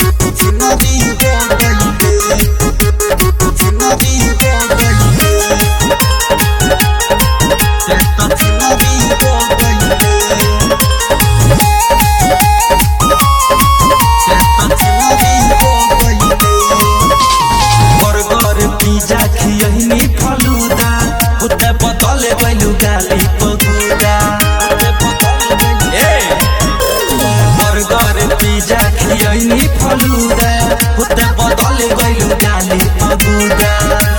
छिनरी हो गइले छिनरी हो गइले ते तो छिनरी हो गइले ते तो छिनरी हो गइले बर्गर पिज्जा खियहिनी फलूदा उते बदले गइलु गाली पगुदा ए बर्गर पिज्जा खियहिनी फलूदा उते बदले गइलु गाली पगुदा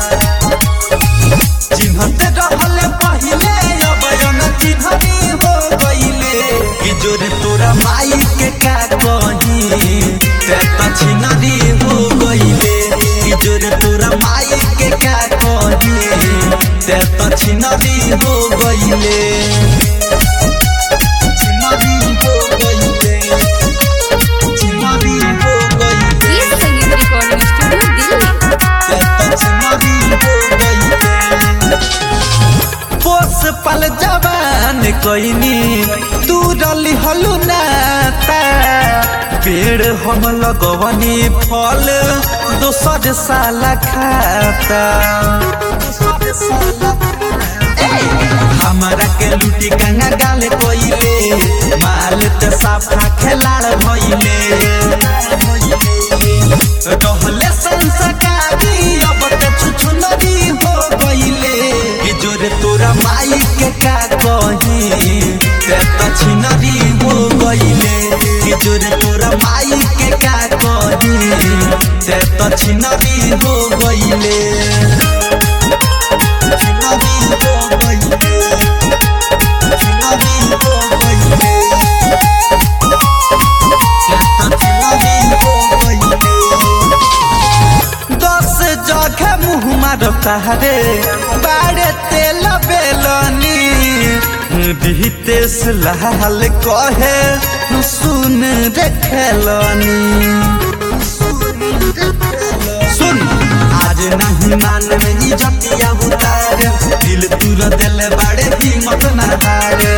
चिन्हते रहले पहिले अब जन चिन्हनी हो गइले कि जोरे तोरा माई के का कही ते त छिनरी हो गइले कि जोरे तोरा माई के का कही ते त छिनरी हो गइले छिनरी हो गइले छिनरी हो गइले ये संगीत रिकॉर्डिंग स्टूडियो दिल्ली पोस पल जवान कोइनी तू रली हलु नाता पेड़ हम लगवनी फल दोसर साला खाता हमरा के लुटी गंगा गाले कोइले माल ते साफा खेलाड़ भइले रहले संस्कारी अब ते छुछुनरी हो गइले कि जोरे तोरा माई के का कही ते त छिनरी हो गइले कि जोरे तोरा माई के का कही ते त छिनरी हो गइले छिनरी हो गइले छिनरी हो गइले ते त छिनरी हो गइले दस जगह मुँह मारता रे बाड़े तेल बेलनी दितेश लाल कहे सुन रे खेलनी सुन आज नहीं मान में इजतिया उतार दिल तुर दिल बाड़े हिम्मत ना हारे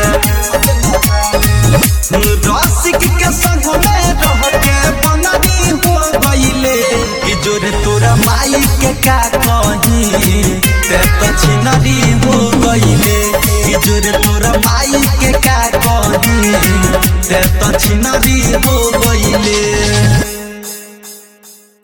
रसिक के संग में रह के बननी हो गइले कि जोरे तोरा माई के का कही ते तो छिनरी हो गइले कि जोरे तोरा माई के का कही ते तो छिनरी हो गइले